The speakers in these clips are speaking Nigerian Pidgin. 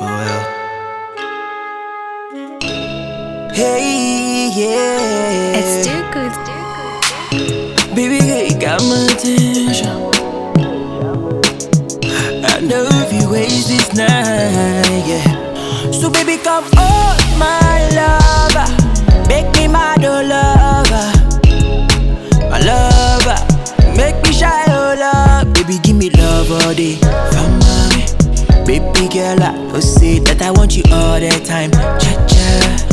well. Hey, yeah. It's too good. Baby girl, you got my attention. I know if you waste this night, yeah. So baby, come on, my lover. Make me my do lover. My lover. Make me shy, oh love. Baby, give me love all day. From mommy. Baby girl, I know say that I want you all the time. Cha cha.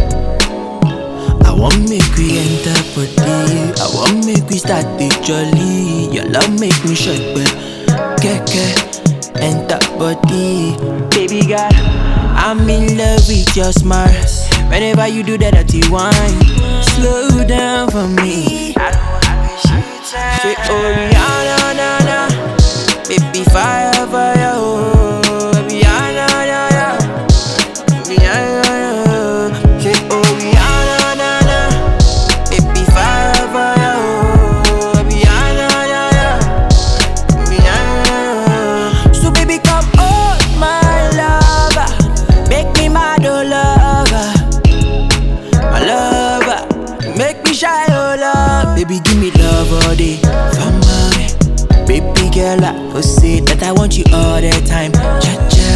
I want make we enter body. I want make we start the jolly. Your love make me shake, but keke enter body. Baby girl, I'm in love with your smarts. Whenever you do that dirty wine, slow down for me. Say oh Rihanna, na na, baby fire fire oh, Rihanna, na na, Rihanna, na. Say oh Rihanna, na na, baby fire fire oh, Rihanna, na na, Rihanna. So baby come on, my lover, make me mad oh lover, my lover, make me shy oh love, baby give me love all day, for mommy. Baby girl, I know say that I want you all the time. Cha cha.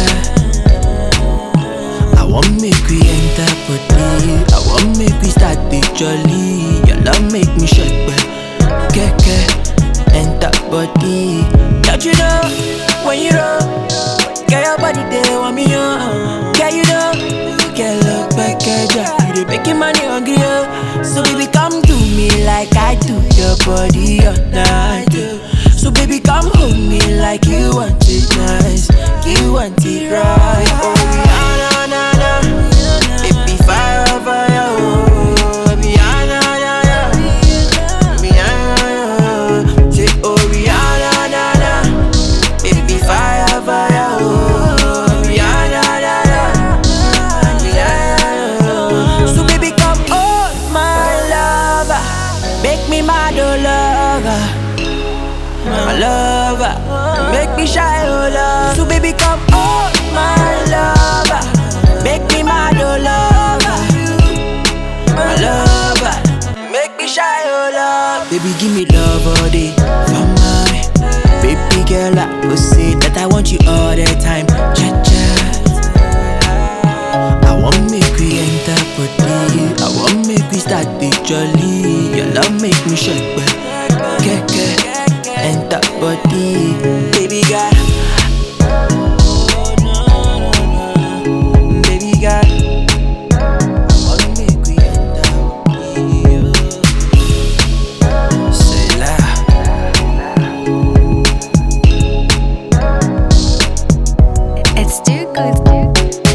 I want make we enter body. I want make we start the jolly. Your love make me shake, but keke enter body. Don't you know when you roll, get your body there want me on. Girl, you know, get look back at ya. You dey making money hungry, oh. So baby, come to me like I do your body all night. yeah. So baby, come hold me like you want it nice, you want it right. Oh Rihanna, na na, baby fire, fire, oh Rihanna, na na, Rihanna, say oh Rihanna, na na, baby fire, fire, oh Rihanna, na na, Rihanna. So baby, come on, my lover, make me mad, oh lover my lover. Make me shy, oh love. So baby, come on, my lover. Make me mad, oh lover. My lover. Make me shy, oh love. Baby, give me love all day. For mommy. Baby girl, I will say that I want you all the time. Cha cha. I want make we enter body. I want make we start the jolly. Your love make me shake, but keke enter body. Baby girl. Baby girl. I want make we enter body. Say la. It's too good.